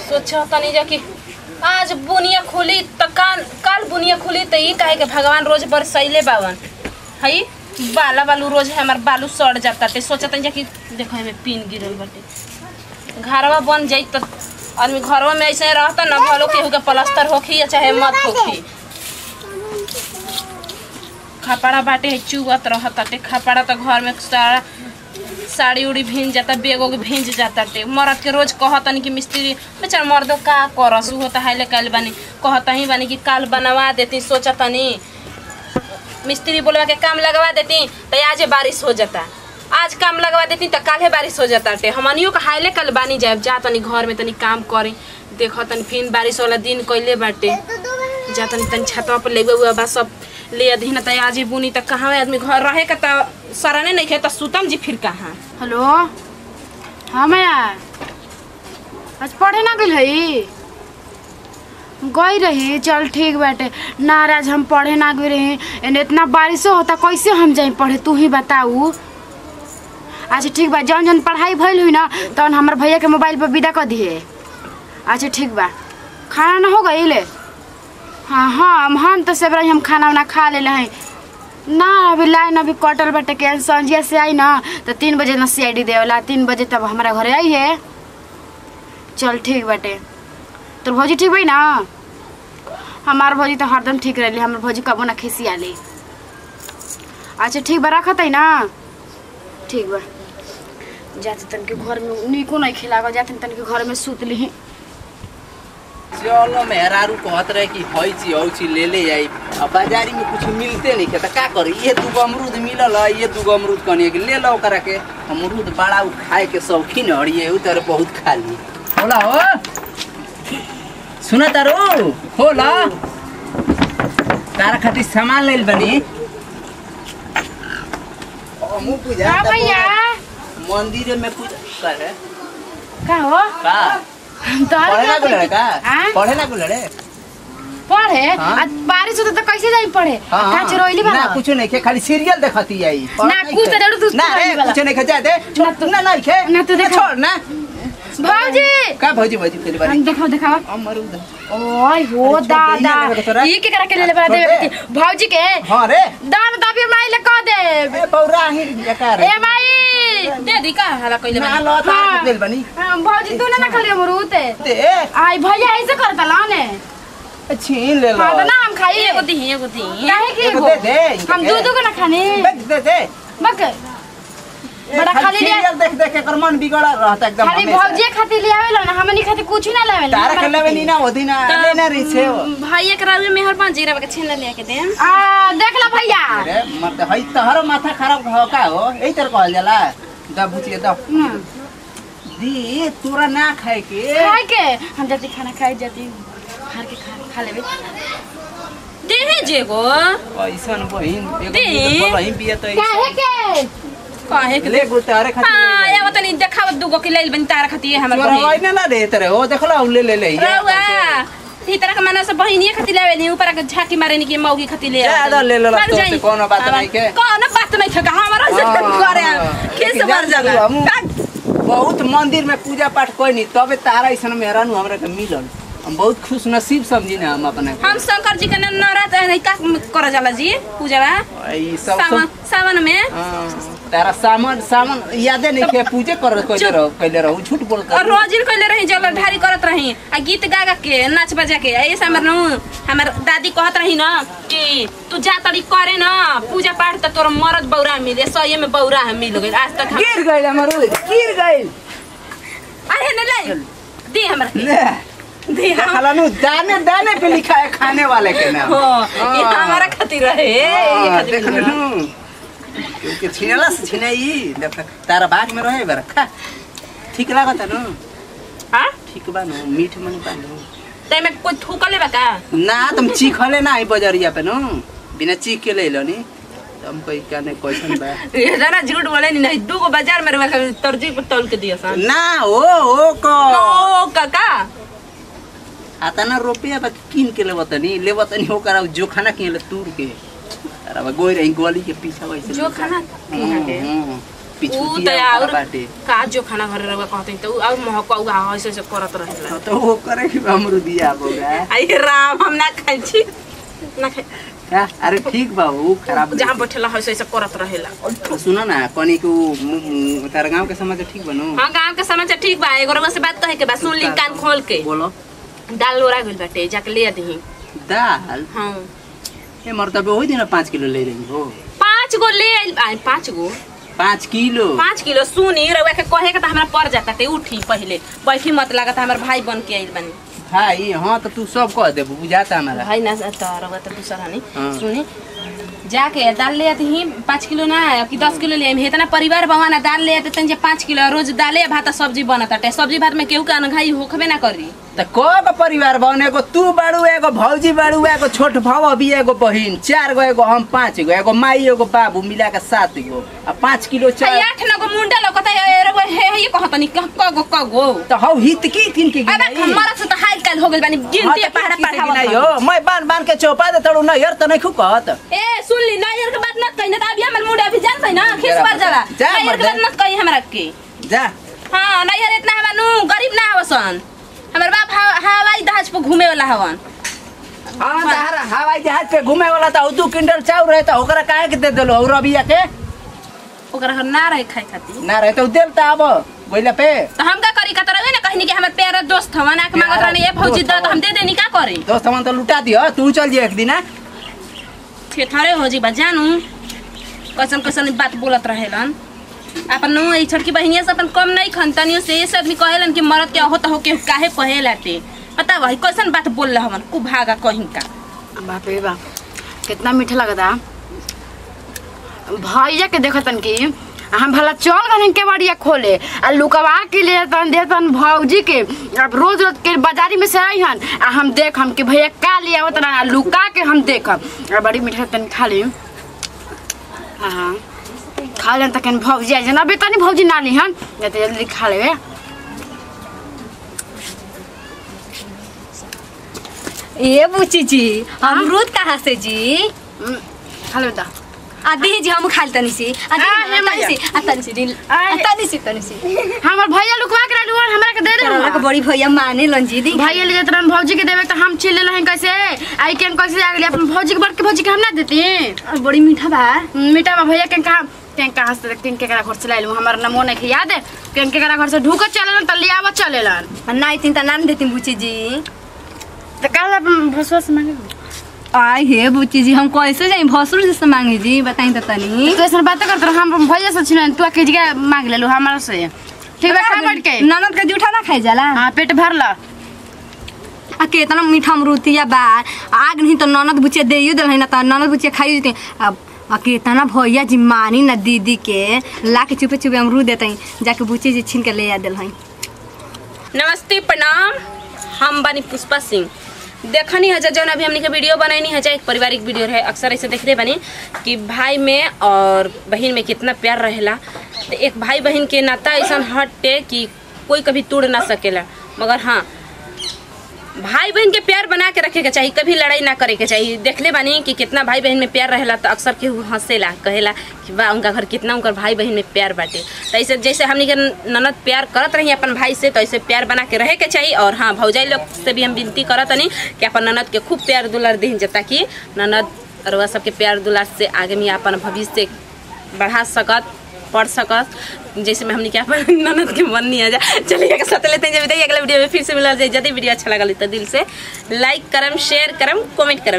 सोचा तनी जा कि आज बुनिया खुली त काल काल बुनिया खुली त ई काहे के भगवान रोज बरसैले बावन हई बाला बालू रोज है हमार बालू सड़ जाता ते सोचा तनी जा कि देखो एमे पिन गिरल बाटे घरवा बन जाई त आदमी घरवा में ऐसे रहता न भलो केहू के प्लास्टर होखी या चाहे मत होखी खपड़ा बाटे चुगत रहताटे खपड़ा त घर में सारा साड़ी उड़ी भींज जाता बेग उग भींज जाता टे मरद के रोज कहतनी कि मिस्त्री बेचारा मर्दो का करस उ होता हाइले काल बानी कहता ही बानी कि काल बनवा देती सोचतनी मिस्त्री बोलवा के काम लगवा देती तो आज बारिश हो जाता आज काम लगवा देती तो काले बारिश हो जाता टे हमनियो का हाइले कल बानी जाए जा तनी घर में तनी काम करी देखो तनी फिर बारिश वाला दिन कइले बाटे जा तनी तनी छतवा पर लेगे हुआ बा सब ले अधीन त आज बुनी त कहाँ आदमी घर रहे का त सरने नहीं खे त सुतम जी फिर कहाँ हेलो हाँ मैया आज पढ़े ना गई हई गई रही चल ठीक बाटे ना आज हम पढ़े ना गई रही एने इतना बारिशो होता कैसे हम जाई पढ़े तू ही बताऊ अच्छा ठीक बा जौन जौन पढ़ाई भइल हुई ना तौन हमार भैया के मोबाइल पर विदा कर दिए अच्छा ठीक बा खाना ना हो गई ले हाँ हाँ हम हम तो सब रही हम खाना वाना खा ले हैं ना अभी लाइन अभी कटल बाटे के संजिया से आई ना तो तीन बजे ना सी आई डी देवला तीन बजे तब हमारा घरे आई है चल ठीक बाटे तोर भौजी ठीक भाई ना हमार भौजी तो हरदम ठीक रही हमार भौजी कबो ना खिसी आली अच्छा ठीक बा रखत है ना ठीक बा जाते तन के घर में निको नहीं खिलागो जाते तन के घर में सुत ली चलो मेहरारू कहत रहे कि हई ची हई ची ले ले आई अब बाजारी में कुछ मिलते नहीं के त का करी ये दूगो अमरूद मिलल है ये दूगो अमरूद कनिए के ले लो करा के अमरूद बड़ा उ खाए के शौकीन हड़िए उ तरह बहुत खा ली होला हो सुना तारो होला तारा खातिर सामान लेल बनी हमू पूजा हाँ भैया मंदिर में पूजा करे का हो का तोहर पढ़े ना का गुलड़े का आँ? पढ़े ना गुलड़े पढ़े हाँ? आज बारिश होता तो कैसे जाई पढ़े का चरोइली ना बना कुछ नहीं के खाली सीरियल देखती आई ना, कुछ तो जरूर तू ना चुराई रे वाला। कुछ नहीं के जा दे ना तू- ना नहीं के ना तू देखा। छोड़ ना भौजी का भौजी भौजी तेरी बारी हम देखाओ देखाओ अमरूद ओय हो अरे छोड़ दे, ये दादा लेवे के तोरा? ये के करा के ले ले बना छोड़ देवे दे। बेटी भौजी के हां रे दान दाबी माई ले कह दे ए बौरा ही जका रे ए माई दे दी का हाला कइले ना बानी लो तार हाँ। के दिल बनी हाँ, भौजी तू ना ना खाली अमरूद दे आई भैया ऐसे करता ला ने छीन ले लो हाँ तो ना हम खाई एगो दी एगो दी काहे के एगो एगो? दे दे, इनके हम के। दू दू को ना खाने दे दे दे बक ए, बड़ा खाली लिया। सीरियल देख देख के कर मन बिगड़ा रहता एकदम खाली हमेशा। भौजी खातिर ले आवेला ना हमनी खातिर कुछ ना लावे तारा के लेवे नी ना ओदी ना ले ना रही छे वो। भाई एक रात में मेहरबान जीरा के छेना ले के देम आ देख ला भैया अरे मत हई तहरो माथा खराब हो का हो एही तरह कहल जाला दा बुचिए दा हम्म, दी तोरा ना खाए के खाए के हम जाती खाना खाए जाती हार के खा खा लेबे दे है जेगो ऐसन बहिन एगो दे। दूगो बहिन बिया त काहे के काहे के ले गो तारे खातिर हां ले या तनी देखाव दुगो के लेल बनी तारा खातिर हमर तोरा बहिन वही ना दे तरे हो देखला ले ले ले रउआ ई तरह के माना से बहिनिए खातिर लेवे नी ऊपर के झाकी मारे नी के मौगी खातिर ले ज्यादा ले लेला मर तो जाई। से कोनो बात हमार- नहीं के। कोनो बात नहीं थे हमरा से हाँ, करे हाँ। किस लेकिन मर जान जाला हमू बहुत मंदिर में पूजा पाठ कोई नहीं तबे तारा ऐसन मेहरा नु हमरा के मिलल हम बहुत खुश नसीब समझी ना हम अपने के। हम शंकर जी के न- नवरात्र नहीं का कर जाला जी पूजा बा ई सब सावन सब सावन में हाँ, तारा सामान सामान यादे नहीं के पूजे कर कइले रहो कइले रहो झूठ बोल और कर रोज दिन कइले रही जल ढारी करत रही आ गीत गा गा के नाच बजा के ऐसे हमर नु हमर दादी कहत रही ना कि तू जा तड़ी करे ना पूजा पाठ त तोर मरद बौरा मिले सही में बौरा हम मिल गइल आज तक हम- गिर गइल हमर गिर गइल अरे न ले दे हमरा के। ले दे हम देखला नु दाने दाने पे लिखा है खाने वाले के नाम हो ये हाँ। हमारा खातिर रहे ये हाँ, खातिर देख मिलल। नु क्योंकि छिनेला से छिनाई देख तारा भाग में रहे बरा खा ठीक लागत नु हाँ ठीक बा नु मीठ मन बा नु ते में कोई थूकले बा का ना तुम चीखले ना आई बजरिया पे नु बिना चीख के ले लो नी तुम कोई कहने क्वेश्चन बा ये जरा झूठ बोले नहीं नहीं दू गो बाजार में रखा तरजी पर तौल के दिया सन ना ओ ओ को ओ काका आता ना रुपया बा किन के लेवत नी लेवत नी ओकरा जो खाना के ले तूर के अरे बा गोई रही गोली के पीछे वैसे जो खाना किना के हम्म, पिछुतिया त और ओकरा बाटे का जो खाना घर रहुआ कहते त उ और महक उ ऐसे ऐसे करत रहेला हाँ, तो वो करे कि अमरुदिया बोगा आई राम हम ना खाइ छी ना खाइ क्या अरे ठीक बा वो खराब जहाँ बैठेला ऐसे ऐसे करत रहेला तो सुनो ना कनी को मु- मु- तारा गांव के समाचार ठीक बनू हाँ गांव के समाचार ठीक बा एगो रउआ से बात कहे के बा सुन ली कान खोल के बोलो दाल लोरा गइल बाटे जाके ले दही दाल हाँ ए मर्तबे वही दिन पाँच किलो ले रही हो पाँच गो ले आइल आइ पाँच गो पाँच किलो पाँच किलो सुनी रउआ के कहे के त हमरा पड़ जाता ते उठी पहिले बैठी मत लागत हमर भाई बन के आइल बानी भाई हाँ तो तू सब कह दे बुझाता हमारा भाई ना त रउआ त दूसरा नहीं हाँ। सुनी जाके दाल ले आती ही पाँच किलो ना कि दस किलो ले आइम इतना परिवार बवा ना दाल ले आते तन पाँच किलो रोज दाले भात सब्जी बनत अटे सब्जी भात में केहू के अनघाई होखबे ना करी त कगो परिवार बने एगो तू बाड़ू एगो भौजी बाड़ू एगो छोट भाव अभी एगो बहिन चार गो एगो हम पाँच गो एगो माई एगो बाबू मिला के सात गो आ पाँच किलो आ चार आठ नगो मुंडा लोकत है रउआ हे हे कहतनी कगो कगो तो हौ हित की किन के अबे गिनाई? हमारा से त हाल काल हो गइल बानी हाँ, गिनती तो पहाड़ा किन के पहाड़ा गिनाई हो मैं बांध बांध के चौपा दे तड़ू नैहर त नहीं कहत ए सुन ली नायर के बात मत कही ना त अभी हमर मुंडा अभी जानत है ना खिस जरा पर जाला जा, नायर के मर्दे। बात मत कही हमरा के जा हां नायर इतना हवा नु गरीब ना हवसन हमर बाप हवा- हवाई जहाज पे घूमे वाला हवन हाँ तहार हवाई जहाज पे घूमे वाला था दू क्विंटल चाउर रहे तो ओकरा काहे के दे देलो और रबिया के ओकरा घर ना रहे खाए खातिर ना रहे तो देल ता अब बोइला पे तो हम का करी का तरह ना कहनी कि हमर प्यारा दोस्त हवन आके मांगत रहनी ए फौजी द तो हम दे देनी का करी दोस्त हमन तो लुटा दियो तू चल जे एक दिन आ। थेथरे हो जी बा जानू कैसन कैसन बात बोलत रहेलन अपन नु ई छोटकी बहिनिया से अपन कम नहीं खन तनियो से ऐसे आदमी कहेलन कि मरद के होता हो के काहे कहेलाते पता वही कैसन बात बोल रहा हवन खूब भागा कहीं का बाप रे बाप कितना मीठा लगता भैया के देखतन कि हम भला चल गए के बाड़िया खोले आ लुकवा के ले तन देतन भौजी के अब रोज रोज के बाजारी में से आई हन आ हम देख हम कि भैया का ले आवत ना लुका के हम देखब आ बड़ी मीठा तन खा ली हाँ खा लेन तक भौजी आ जाना तनी भौजी ना ली हन या तो जल्दी खा लेवे ए बुची जी अमरूद कहाँ से जी हम्म, खा लेवे दा आ दी जी हम खाल तनी सी आ दी आ, ना, हे तनी मैया। सी आ तनी सी दिल आ आ, तनी सी तनी सी हमर भैया लुकवा के रहलू और हमरा के दे करला के दे बड़ी भैया माने लन जी दी भैया ले जात रहन भौजी के देवे तो हम चिल्ले रहे कैसे आई के कैसे आ गेली अपन भौजी के बड़के भौजी के हम ना देती और बड़ी मीठा बा मीठा बा भैया के कहा केन कहाँ से केन के करा घर से लाइलू हमार नमो नहीं के याद है केन के करा घर से ढूक चलेलन त लियावत चलेलन आ ना इतनी त नाम देती बुची जी त काल अपन भसवा से मांगे आय हे बुची जी हम कैसे जाई भसुर जी से मांगे जी बताई त तनी तू ऐसा बात करत रह हम भैया से छिन तू के जगह मांग लेलू हमारा से ठीक बा खा बैठ के ननद का जूठा ना खाई जाला हां पेट भर ला आ केतना मीठा अमरूतिया बा आग नहीं तो ननद बुचिया देइयो देल है ना त ननद बुचिया खाई जते अब आ केतना भैया जी मानी ना दीदी के ला के चुपे चुपे अमरूद देते जाके बुची जी छीन के ले आ देल है नमस्ते प्रणाम हम बानी पुष्पा सिंह देखनी है जौन अभी हमने के वीडियो बनैनी है एक पारिवारिक वीडियो है अक्सर ऐसे देखते बनी कि भाई में और बहन में कितना प्यार रहेला तो एक भाई बहन के नाता ऐसा हटे कि कोई कभी तोड़ ना सकेला मगर हाँ भाई बहन के प्यार बना के रखे के चाहिए कभी लड़ाई ना करे के चाहिए देखले बानी कि कितना भाई बहन में प्यार रहेला तो अक्सर केहू हंसेला कहेला कि वाह उनका घर कितना उनकर भाई बहन में प्यार बाटे तो ऐसे जैसे हमनी के ननद प्यार करत रही अपन भाई से तो ऐसे प्यार बना के रहे के चाहिए और हाँ भौजाई लोग से भी हम विनती करत नहीं कि अपन ननद के खूब प्यार दुलार दी जता कि ननद अरवा सबके प्यार दुलार से आगे में अपन भविष्य बढ़ा सकत पढ़ सकत जैसे में हमने क्या ननद के मन नहीं आ जा चलिए के साथ लेते हैं जब अगला वीडियो में फिर से मिला जाए यदि वीडियो अच्छा लगा तो दिल से लाइक करम शेयर करम कमेंट करम